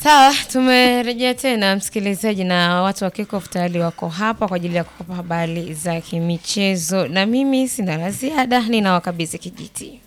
Sawa, tumerejea tena msikilizaji, na watu wa Kickoff tayari wako hapa kwa ajili ya kukupa habari za kimichezo, na mimi sina la ziada, ninawakabidhi kijiti.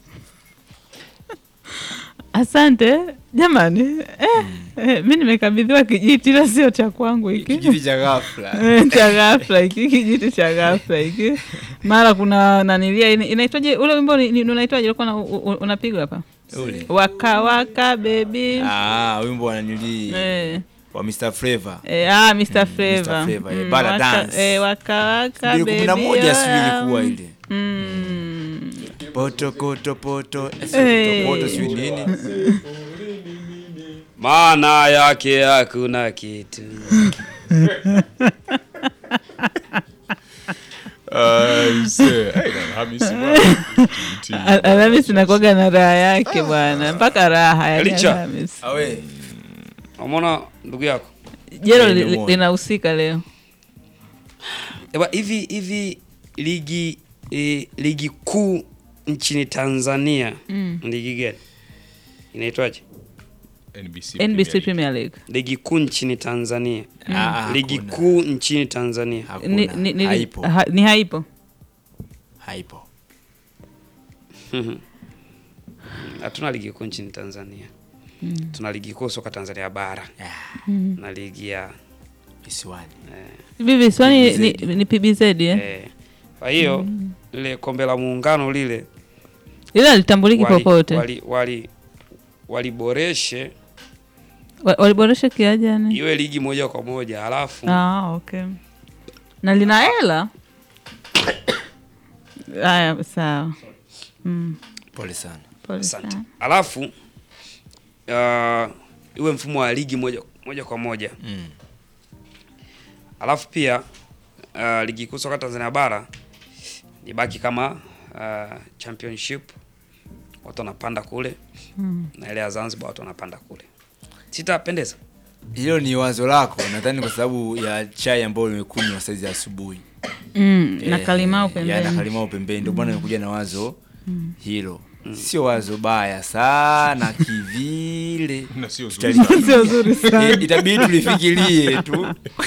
Asante jamani. Eh, eh, mi nimekabidhiwa kijiti ila sio cha kwangu hiki kijiti cha ghafla Eh, cha ghafla hiki kijiti cha ghafla hiki. Mara kuna nanilia ina- inaitwaje ule wimbo ni- ni- unaitwaje ulikuwa una- u- u- unapigwa hapa ule waka waka baby ah, wimbo wa nanili eh, wa Mr Flavor eh, ah, Mr. Mr. Flavor Flavor, eh, Mm, Bala waka- Dance. eh, waka waka mbili kumi na baby, moja sijui ah, ilikuwa ile mm. poto koto poto eh, Eh. poto poto sijui nini maana yake hakuna kitu. Al- Alhamisi nakuwaga na raha yake bwana, mpaka raha yani Licha. Alhamisi. awe Umeona ndugu yako Jero Eh, li- nimeona. linahusika leo. Eba, hivi hivi ligi eh, ligi kuu nchini Tanzania ligi gani inaitwaje? NBC Premier League. Ligi kuu nchini Tanzania Ah, ligi hakuna. kuu nchini Tanzania Hakuna. Ni, ni, ni, haipo ha, ni haipo. haipo hatuna ligi kuu nchini Tanzania tuna ligi kuu soka Tanzania bara Ah, na ligi ya visiwani Hivi visiwani ni, PBZ. ni PBZ eh? eh, kwa hiyo lile kombe la muungano lile Ila litambuliki wali- popote. wali- wali- waliboreshe Wa- Waliboresha kiaje yani? iwe ligi moja kwa moja halafu Ah, okay. Na lina hela. Haya, sawa. Mm, pole sana pole Asante. sana. Alafu uh, iwe mfumo wa ligi moja, moja kwa moja. mm. Alafu pia uh, ligi kuu soka Tanzania bara ibaki kama uh, championship, watu wanapanda kule Mm. na ile ya Zanzibar watu wanapanda kule. Sitapendeza. hilo ni wazo lako nadhani kwa sababu ya chai ambayo nimekunywa saizi ya asubuhi Mm, na Eh, kalimao ya, na pembeni. kalimao pembeni ndio maana nimekuja na wazo hilo sio wazo baya sana kivile Tutali- Sio zuri sana. Eh, itabidi tulifikirie tu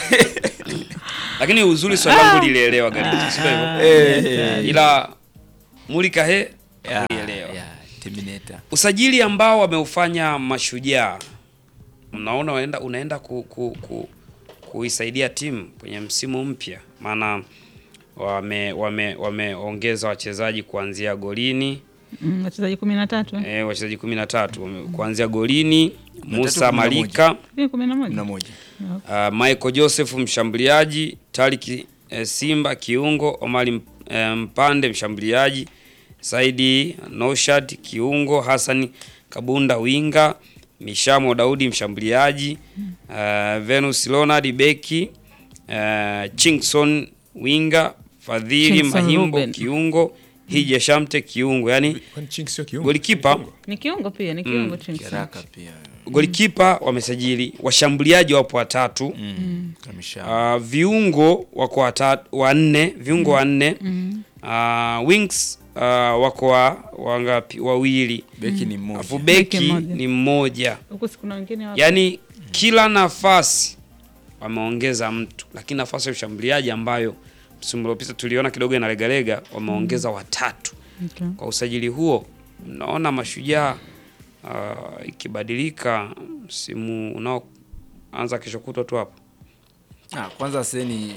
Lakini uzuri swali langu lilielewa gari. Sio hivyo. Eh, Ila mulika he ya, ulielewa. ya, Terminator. usajili ambao wameufanya Mashujaa, mnaona unaenda, unaenda ku, ku, ku, kuisaidia timu kwenye msimu mpya, maana wame wame wameongeza wachezaji kuanzia golini Mm, wachezaji kumi na tatu eh? e, wachezaji kumi na tatu wame- kuanzia golini Musa kumi na moja. Malika Hivi kumi na Kumi moja na moja uh, Michael Joseph mshambuliaji, Tariki eh, Simba kiungo, Omari eh, Mpande mshambuliaji, Saidi Noshad kiungo, Hassan Kabunda winga, Mishamo Daudi mshambuliaji, uh, Venus Leonard beki, uh, Chingson winga, Fadhili Chingson Mahimbo Ruben. kiungo, Hija Shamte kiungo, yani golikipa ni kiungo pia ni kiungo mm. Kiraka pia golikipa wamesajili, washambuliaji wapo watatu mm. Kamisha. Uh, viungo wako watatu wanne, viungo wanne. Uh, wings uh, wako wa wangapi? Wawili. beki ni mmoja Alafu Beki beki mmoja. ni mmoja. huku si kuna wengine wapo. Yaani kila nafasi wameongeza mtu, lakini nafasi ya ushambuliaji ambayo msimu uliopita tuliona kidogo inalegalega, wameongeza watatu. Okay. Kwa usajili huo, mnaona Mashujaa uh, ikibadilika msimu unaoanza kesho kutwa tu hapo. Ah, kwanza seni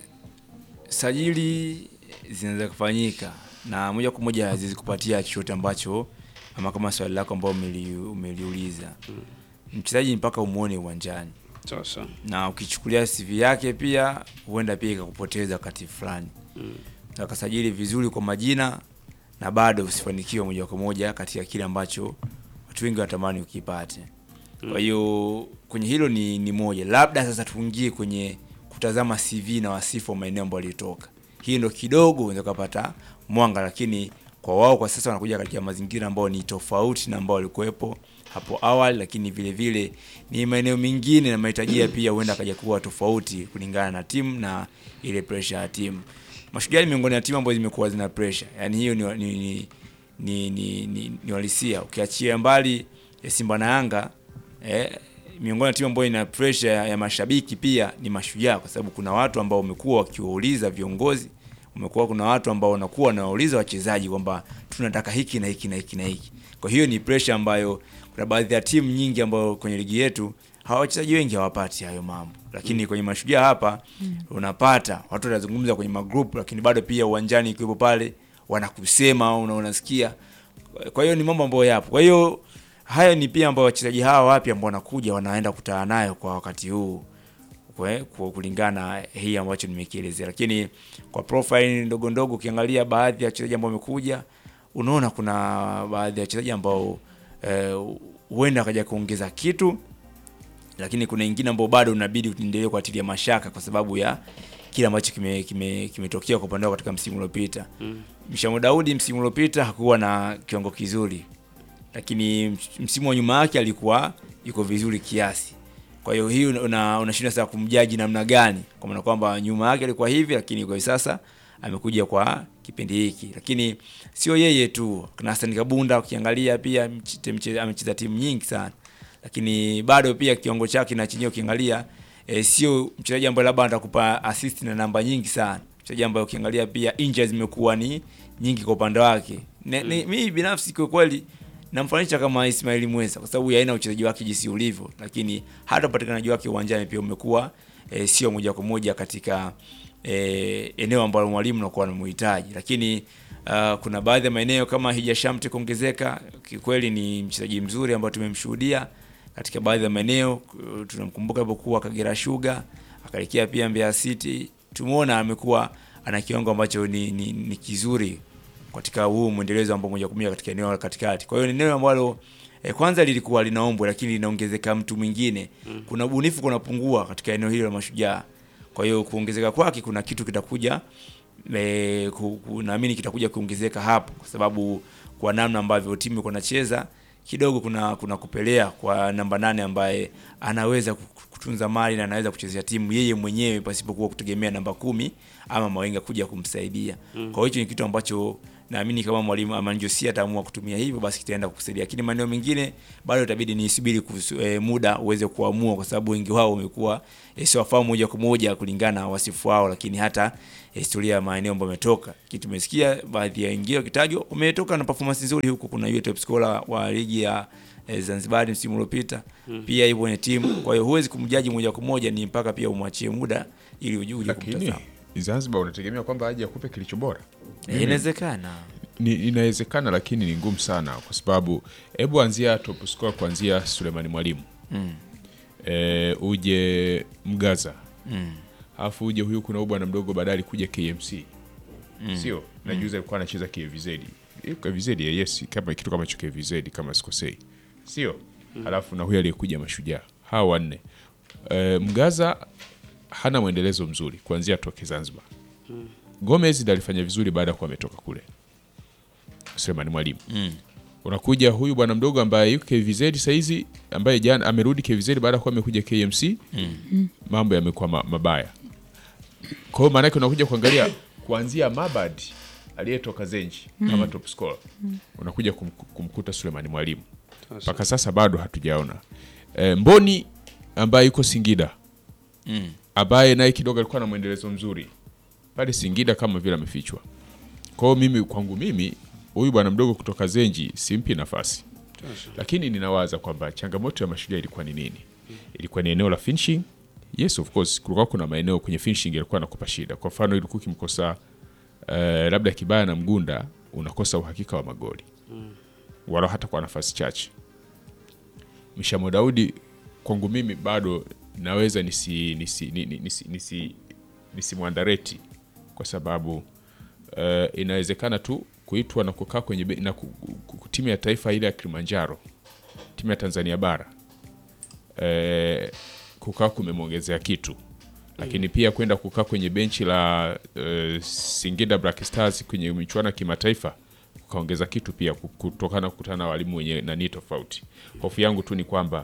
sajili zinaweza kufanyika na moja kwa moja zizikupatia chochote ambacho ama kama swali lako ambao umeli, umeliuliza mchezaji mpaka umwone uwanjani Sasa na ukichukulia CV yake pia huenda pia ikakupoteza wakati fulani Mm. akasajili vizuri kwa majina na bado usifanikiwe moja kwa moja katika kile ambacho watu wengi wanatamani ukipate. Kwa hiyo kwenye hilo ni, ni moja. Labda sasa tuingie kwenye kutazama CV na wasifu wa maeneo ambayo alitoka. Hii ndo kidogo unaweza kupata mwanga, lakini kwa wao kwa sasa wanakuja katika mazingira ambayo ni tofauti na ambao walikuwepo hapo awali, lakini vile vile ni maeneo mengine na mahitaji pia huenda akaja kuwa tofauti kulingana na timu na ile pressure ya timu. Mashujaa ni miongoni ya timu ambazo zimekuwa zina pressure. Yaani hiyo ni ni ni ni, ni, ni, ni walisia. Ukiachia mbali ya Simba na Yanga eh, miongoni mwa timu ambayo ina pressure ya, ya mashabiki pia ni Mashujaa, kwa sababu kuna watu ambao wamekuwa wakiwauliza viongozi, umekuwa kuna watu ambao wanakuwa wanawauliza wachezaji kwamba tunataka hiki na hiki na hiki na hiki. Kwa hiyo ni pressure ambayo kuna baadhi ya timu nyingi ambayo kwenye ligi yetu hawa wachezaji wengi hawapati hayo mambo, lakini kwenye Mashujaa hapa unapata watu wanazungumza kwenye magroup, lakini bado pia uwanjani ikiwepo pale wanakusema una unasikia. Kwa hiyo ni mambo ambayo yapo. Kwa hiyo haya ni pia ambayo wachezaji hawa wapya ambao wanakuja wanaenda kutana nayo kwa wakati huu kwe, kwa kulingana na hii ambacho nimekielezea, lakini kwa profile ndogo ndogo, ukiangalia baadhi ya wachezaji ambao wamekuja, unaona kuna baadhi ya wachezaji ambao eh, huenda wakaja kuongeza kitu, lakini kuna wengine ambao bado unabidi uendelee kuatilia mashaka kwa sababu ya kile ambacho kimetokea kime, kimetokea kwa upande wao katika msimu uliopita. Mm. Mshamo Daudi msimu uliopita hakuwa na kiwango kizuri, lakini msimu wa nyuma yake alikuwa yuko vizuri kiasi. Kwa hiyo hii una, unashinda sasa kumjaji namna gani, kwa maana kwamba nyuma yake alikuwa hivi, lakini kwa sasa amekuja kwa kipindi hiki. Lakini sio yeye tu, kuna Hassan Kabunda ukiangalia pia amecheza timu nyingi sana, lakini bado pia kiwango chake na chenyewe ukiangalia e, sio mchezaji ambaye labda atakupa assist na namba nyingi sana, mchezaji ambaye ukiangalia pia injuries zimekuwa ni nyingi kwa upande wake. Mm. Mimi binafsi kwa kweli namfananisha kama Ismail Mwesa kwa sababu ya aina uchezaji wake jinsi ulivyo, lakini hata upatikanaji wake uwanjani pia umekuwa e, sio moja kwa moja katika e, eneo ambalo mwalimu anakuwa anamhitaji, lakini uh, kuna baadhi ya maeneo kama Hija Shamte kuongezeka, kikweli ni mchezaji mzuri ambao tumemshuhudia katika baadhi ya maeneo. Tunamkumbuka alipokuwa Kagera Sugar, akaelekea pia Mbeya City, tumeona amekuwa ana kiwango ambacho ni, ni, ni kizuri katika huu mwendelezo ambao moja kwa moja katika eneo la katikati. Kwa hiyo ni eneo ambalo eh, kwanza lilikuwa linaombwa lakini linaongezeka mtu mwingine. Mm. Kuna ubunifu kunapungua katika eneo hilo la Mashujaa. Kwa hiyo kuongezeka kwake kuna kitu kitakuja eh, naamini kitakuja kuongezeka hapo kwa sababu kwa namna ambavyo timu iko nacheza kidogo kuna kuna kupelea kwa namba nane ambaye anaweza kutunza mali na anaweza kuchezea timu yeye mwenyewe pasipokuwa kutegemea namba kumi ama mawenga kuja kumsaidia. Mm. Kwa hiyo hicho ni kitu ambacho naamini kama mwalimu Amanjosi ataamua kutumia hivyo basi kitaenda kukusaidia, lakini maeneo mengine bado itabidi nisubiri e, muda uweze kuamua, kwa sababu wengi wao wamekuwa e, sio wafahamu moja kwa moja kulingana na wasifu wao, lakini hata historia ya maeneo ambayo wametoka. Kitu tumesikia baadhi ya wengine wakitajwa wametoka na performance nzuri huko. Kuna yule top scorer wa ligi ya e, Zanzibar msimu uliopita mm. pia hivyo kwenye timu. Kwa hiyo huwezi kumjaji moja kwa moja, ni mpaka pia umwachie muda ili uje kumtazama. Zanzibar unategemea kwamba aje akupe kilicho bora? Inawezekana, ni inawezekana, lakini ni ngumu sana, kwa sababu hebu anzia top scorer kuanzia Sulemani Mwalimu mm. e, uje Mgaza mm. alafu uje huyu, kuna bwana mdogo baadaye alikuja KMC mm. sio na juzi alikuwa anacheza KVZ KVZ yes, kama kitu kama hicho KVZ kama sikosei, sio mm. alafu na huyu aliyekuja Mashujaa, hawa wanne e, Mgaza hana mwendelezo mzuri kuanzia toke Zanzibar. Mm. Gomez ndiye alifanya vizuri baada ya kuwa ametoka kule. Sulemani Mwalimu. Mm. Unakuja huyu bwana mdogo ambaye yuko KVZ saizi ambaye jana amerudi KVZ baada ya kuwa amekuja KMC. Mm. Mambo yamekuwa ma, mabaya. Kwa hiyo maana yake unakuja kuangalia kuanzia Mabad aliyetoka Zenji mm. kama top scorer. Mm. Unakuja kum, kumkuta Sulemani Mwalimu. Mpaka sasa bado hatujaona. E, Mboni ambaye yuko Singida. Mm ambaye naye kidogo alikuwa na mwendelezo mzuri pale Singida, kama vile amefichwa. Kwa hiyo mimi, kwangu mimi, huyu bwana mdogo kutoka Zenji simpi nafasi, lakini ninawaza kwamba changamoto ya Mashujaa ilikuwa ni nini? Ilikuwa ni eneo la finishing. Yes, of course, kulikuwa kuna maeneo kwenye finishing yalikuwa nakupa shida. Kwa mfano, ilikuwa ukimkosa uh, labda Kibaya na Mgunda, unakosa uhakika wa magoli mm. wala hata kwa nafasi chache. Mshamo Daudi kwangu mimi bado naweza nisi nisi nisi nisi nisimwandareti kwa sababu uh, inawezekana tu kuitwa na kukaa kwenye na timu ya taifa ile ya Kilimanjaro, timu ya Tanzania bara uh, kukaa kumemwongezea kitu, lakini pia kwenda kukaa kwenye benchi la uh, Singida Black Stars kwenye michuano ya kimataifa kukaongeza kitu pia, kutokana kukutana na walimu wenye nani tofauti. Hofu yangu tu ni kwamba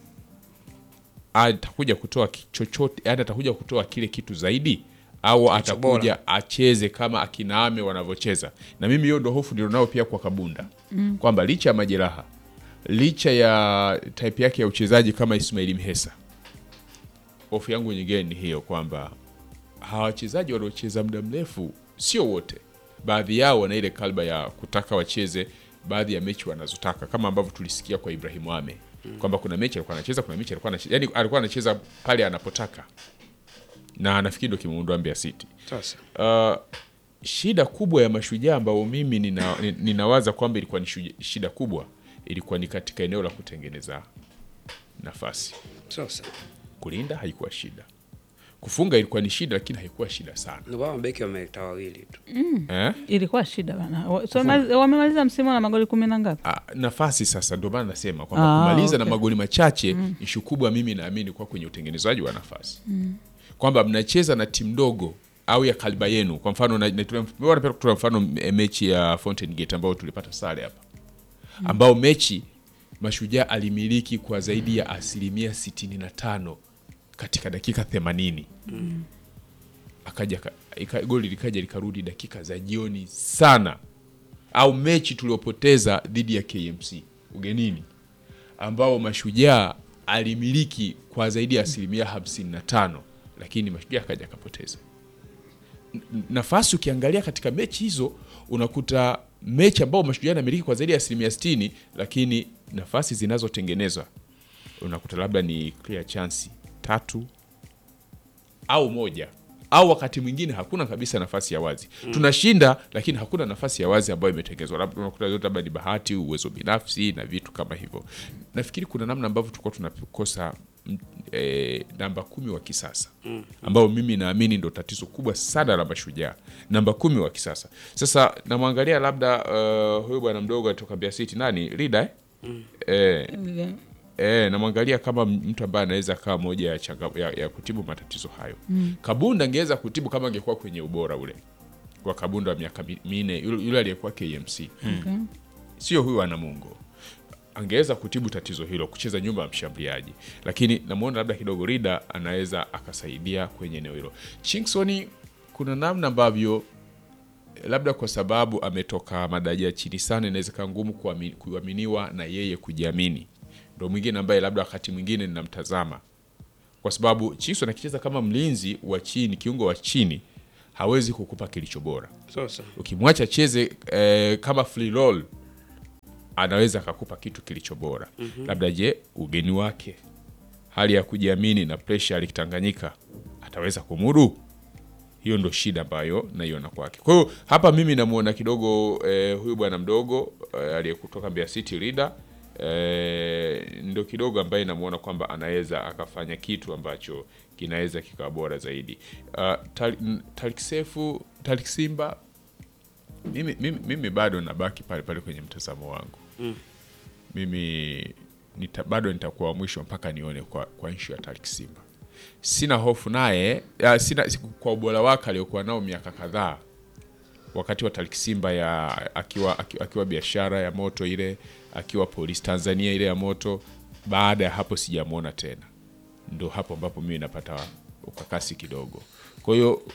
atakuja kutoa chochote, yani atakuja kutoa kile kitu zaidi, au atakuja acheze kama akinaame wanavyocheza. Na mimi hiyo ndo hofu ndio nao pia kwa Kabunda mm. kwamba licha ya majeraha licha ya type yake ya uchezaji kama Ismaili Mhesa, hofu yangu nyingine ni hiyo kwamba hawa wachezaji wanaocheza muda mrefu sio wote, baadhi yao wana ile kalba ya kutaka wacheze baadhi ya mechi wanazotaka, kama ambavyo tulisikia kwa Ibrahimu Ame kwamba kuna mechi alikuwa anacheza, kuna mechi alikuwa anacheza, yani alikuwa anacheza pale anapotaka, na nafikiri ndio kimuundwa Mbeya City. Sasa Uh, shida kubwa ya mashujaa ambao mimi nina, ni- ninawaza kwamba ilikuwa ni shuja- shida kubwa ilikuwa ni katika eneo la kutengeneza nafasi. sasa Kulinda haikuwa shida, kufunga ilikuwa ni shida, lakini haikuwa shida sana ndio baba mabeki wameleta wawili tu. eh? ilikuwa shida bana. Wa- so, mali- wamemaliza msimu na magoli kumi na ngapi? Ah, nafasi sasa, ndio maana nasema kwamba Ah, kumaliza na okay. magoli machache ishu kubwa, mimi naamini kwa kwenye utengenezaji wa nafasi kwamba mnacheza na timu ndogo au ya kaliba yenu. Kwa mfano na- na- tuna- napenda kutoa mfano eh, mechi ya Fountain Gate ambayo tulipata sare hapa, ambao mechi Mashujaa alimiliki kwa zaidi ya asilimia sitini na tano katika dakika themanini akaja ka- ika- goli likaja likarudi dakika za jioni sana au mechi tuliopoteza dhidi ya KMC ugenini ambao Mashujaa alimiliki kwa zaidi ya asilimia hamsini na tano lakini Mashujaa akaja akapoteza N- nafasi. Ukiangalia katika mechi hizo unakuta mechi ambao Mashujaa anamiliki kwa zaidi ya asilimia sitini lakini nafasi zinazotengenezwa unakuta labda ni clear chance tatu au moja au wakati mwingine hakuna kabisa nafasi ya wazi tunashinda lakini hakuna nafasi ya wazi ambayo imetengezwa labda unakuta yote labda ni bahati uwezo binafsi na vitu kama hivyo nafikiri kuna namna ambavyo tulikuwa tunakosa mm, eh, namba kumi wa kisasa ambao mimi naamini ndo tatizo kubwa sana la mashujaa namba kumi wa kisasa sasa namwangalia labda uh, huyu bwana mdogo atoka Mbeya City nani Rida eh? eh, E, namwangalia kama mtu ambaye anaweza kawa moja ya, changa, ya, ya kutibu matatizo hayo mm. Kabunda angeweza kutibu kama angekuwa kwenye ubora ule wa Kabunda wa miaka mi- minne yule yule aliyekuwa KMC Okay. sio huyu ana Mungu angeweza kutibu tatizo hilo, kucheza nyumba ya mshambuliaji, lakini namwona labda kidogo Rida anaweza akasaidia kwenye eneo hilo. Chingsoni kuna namna ambavyo labda kwa sababu ametoka madaraja ya chini sana, inaweza kuwa ngumu kuami- kuaminiwa na yeye kujiamini. Ndo mwingine ambaye labda wakati mwingine ninamtazama kwa sababu Chingsoni akicheza kama mlinzi wa chini, kiungo wa chini, hawezi kukupa kilicho bora Sasa ukimwacha cheze eh, kama free roll anaweza akakupa kitu kilicho bora labda je ugeni wake hali ya kujiamini na presha alikitanganyika ataweza kumudu hiyo ndo shida ambayo naiona kwake kwa hiyo hapa mimi namwona kidogo eh, huyu bwana mdogo eh, aliyekutoka Mbeya City Leader eh, ndo kidogo ambaye namwona kwamba anaweza akafanya kitu ambacho kinaweza kikawa bora zaidi uh, Tal- Tariq Sefu Tariq Simba mimi, mimi, mimi bado nabaki pale pale kwenye mtazamo wangu mimi nita, bado nitakuwa wa mwisho mpaka nione kwa, kwa nshu ya Tariq Simba. Sina hofu naye ya, sina kwa ubora wake aliokuwa nao miaka kadhaa wakati wa Tariq Simba ya akiwa, akiwa, akiwa biashara ya moto ile akiwa polisi Tanzania ile ya moto. Baada ya hapo sijamwona tena, ndo hapo ambapo mimi napata ukakasi kidogo. Kwa hiyo